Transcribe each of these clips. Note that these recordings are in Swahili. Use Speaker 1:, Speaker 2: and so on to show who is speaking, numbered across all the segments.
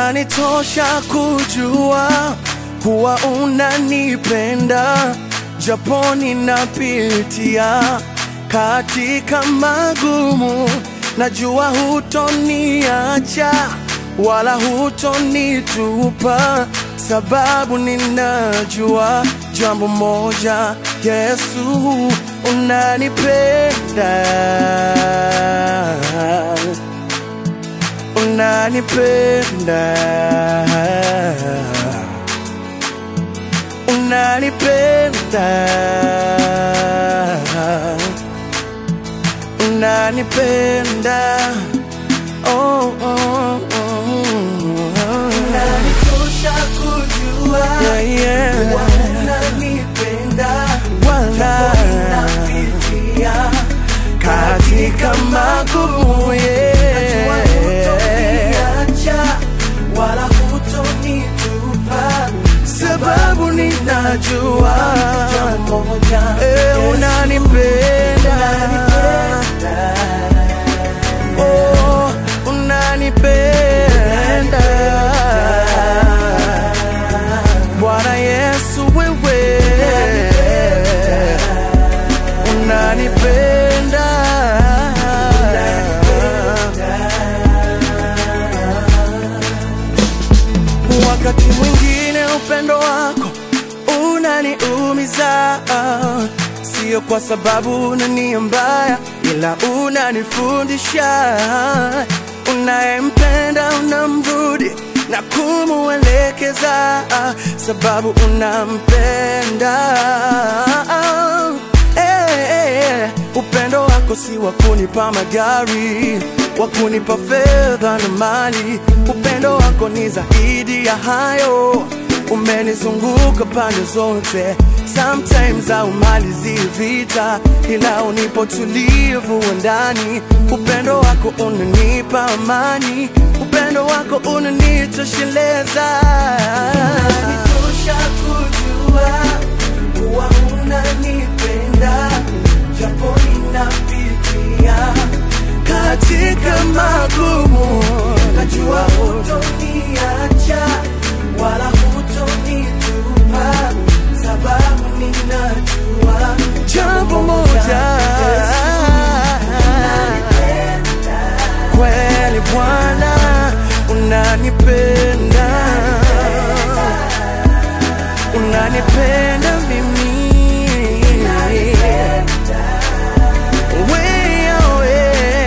Speaker 1: Inanitosha kujua kuwa unanipenda, japo ninapitia katika magumu. Najua hutoniacha wala hutonitupa, sababu ninajua jambo moja, Yesu unanipenda unanipenda unanipenda unanipenda oh, oh, oh, oh.
Speaker 2: Inanitosha kujua
Speaker 1: Yeah, yeah.
Speaker 2: kuwa unanipenda,
Speaker 1: Wala.
Speaker 2: napitia
Speaker 1: katika magumu
Speaker 2: Najua
Speaker 1: yeah.
Speaker 2: hutoniacha wala hutonitupa,
Speaker 1: sababu ninajua
Speaker 2: jambo moja,
Speaker 1: eh,
Speaker 2: Yesu,
Speaker 1: unanipenda oh, unanipenda Bwana Yesu wewe unanipenda wakati mwingine upendo wako unaniumiza sio kwa sababu una nia mbaya ila unanifundisha unayempenda unamrudi na kumuelekeza sababu unampenda Eh, eh, eh. upendo wako si wa kunipa magari wa kunipa fedha na mali upendo wako ni zaidi ya hayo umenizunguka pande zote sometimes haumalizi vita ila unipo tulivu wa ndani upendo wako unanipa amani upendo wako unanitosheleza
Speaker 2: Inanitosha kujua kuwa unanipenda, japo ninapitia
Speaker 1: katika magumu
Speaker 2: najua hutoniacha wala hutonitupa, sababu ninajua
Speaker 1: jambo moja kweli Bwana unanipenda unanipenda mimi Wewe,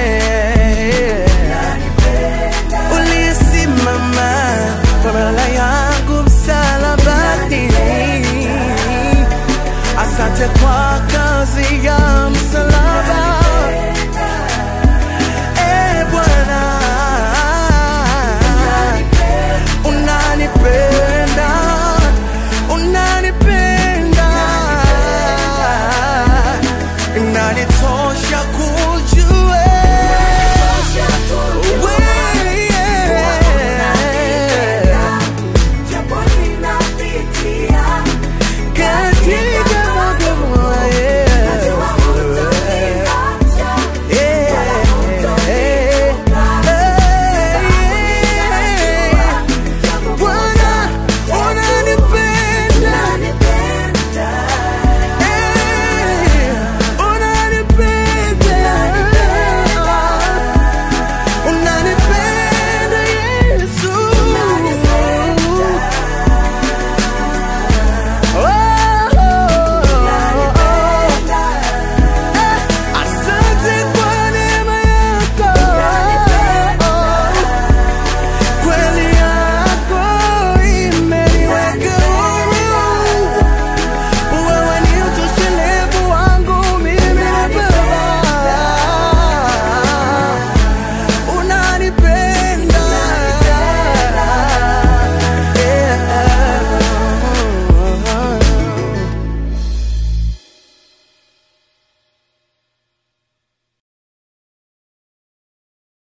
Speaker 1: ulisimama kwa badala yangu msalabani asante kwa kazi ya msalaba